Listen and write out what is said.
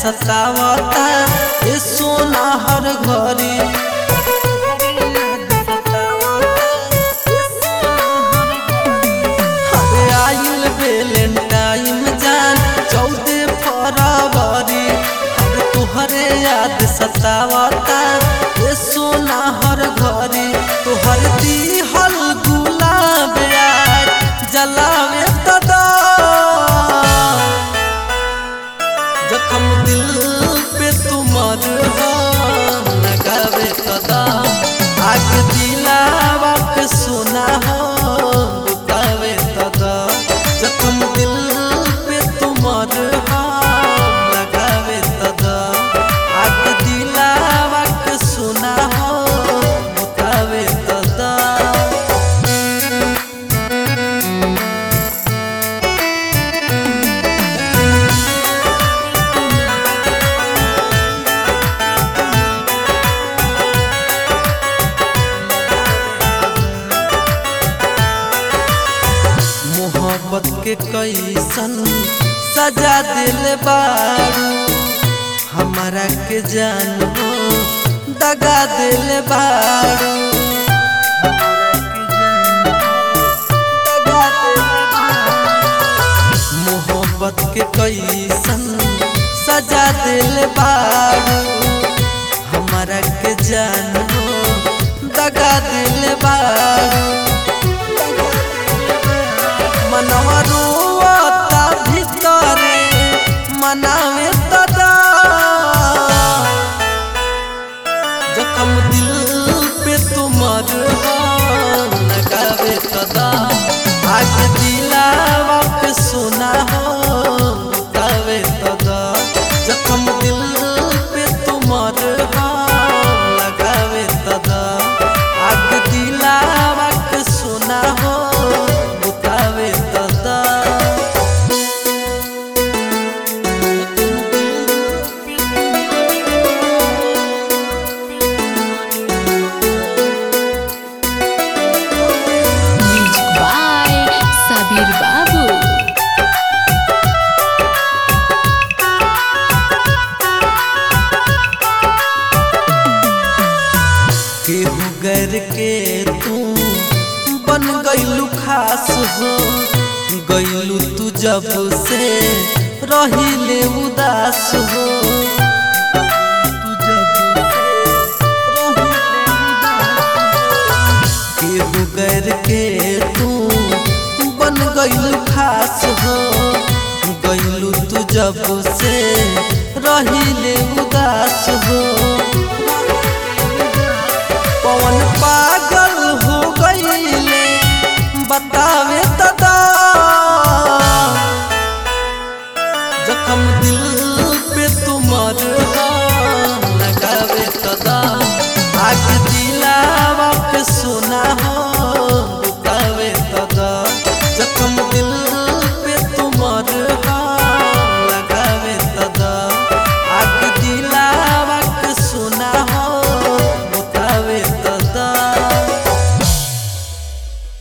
सतावता ए सोना हर घरी अरे आइल वेलेंटाइन जान चौदह फरवरी अरे तुहरे याद सतावता ए सोना हर घरी तुहर दिहल गुलाब यार जलावे तदा जखम दिल पे तुमर लगावे कदा आग दिलावा पे सुना हो बुतावे तदा जखम दिल पे तुमर लगावे तदा आग दिलावा पे सुना हो बुतावे तदा मोहब्बत के कैसन सजा दिल बारू हमारा के जान हो दगा दिल बारू मोहब्बत के कैसन सजा दिल बारू हमारा के जान हो दगा दिल बारू मनवा रोता भितरे मनावे तदा जखम दिल पे तुमर लगावे तदा आग दिलावा पे सुना हो बतावे तदा जखम दिल पे तुमर लगावे तदा आग दिलावा पे सुना हो बतावे तदा Music by Sabir Babu. केहू गर के तू बन गईलू खास हो गईलू तू जब से रहिले उदास हो केहू गर के तू बन गईलू खास हो गईलू तू जब से रहिले उदास हो